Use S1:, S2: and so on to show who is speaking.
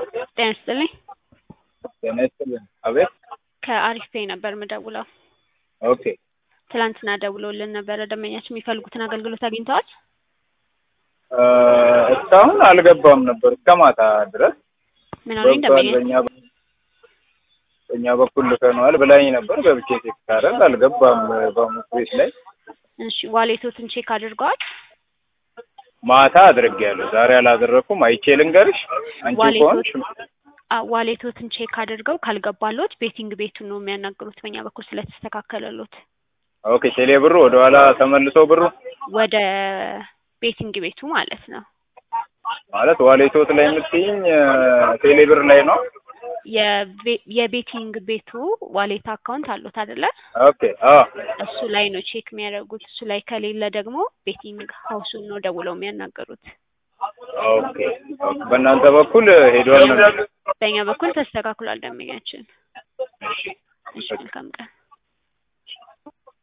S1: ጤና ይስጥልኝ።
S2: ጤና ይስጥልኝ። አቤት።
S1: ከአሪፍ ፔይ ነበር ምደውለው።
S2: ኦኬ።
S1: ትላንትና ደውለውልን ነበረ። ደንበኛችን የሚፈልጉትን አገልግሎት አግኝተዋል?
S2: እ እስካሁን አልገባም ነበር እስከ ማታ ድረስ
S1: ምን አሉኝ?
S2: ገብቷል።
S1: ደንበኛ
S2: በእኛ በእኛ በኩል ልከነዋል ብላኝ ነበር። ገብቼ ቼክ ሳደርግ አልገባም በሙት ቤት ላይ
S1: እሺ፣ ዋሌቶትን ቼክ አድርገዋል?
S2: ማታ አድርጌያለሁ። ዛሬ አላደረኩም። አይቼ ልንገርሽ አንቺ
S1: ዋሌቶት
S2: ከሆንሽ
S1: አ- ዋሌቶትን ቼክ አድርገው ካልገባሎት ቤቲንግ ቤቱን ነው የሚያናግሩት በእኛ በኩል ስለተስተካከለሎት
S2: ኦኬ። ቴሌ ብሩ ወደኋላ ተመልሶ ብሩ
S1: ወደ ቤቲንግ ቤቱ ማለት ነው።
S2: ማለት ዋሌቶት ላይ የምትይኝ ቴሌ ብር ላይ ነው።
S1: የቤ- የቤቲንግ ቤቱ ዋሌት አካውንት አሉት አይደለ?
S2: ኦኬ። አዎ
S1: እሱ ላይ ነው ቼክ የሚያደርጉት። እሱ ላይ ከሌለ ደግሞ ቤቲንግ ሀውሱን ነው ደውለው የሚያናገሩት።
S2: ኦኬ። ኦኬ። በእናንተ በኩል ሄዷል ነው
S1: በእኛ በኩል ተስተካክሏል። ደንበኛችን እሺ፣ መልካም ቀን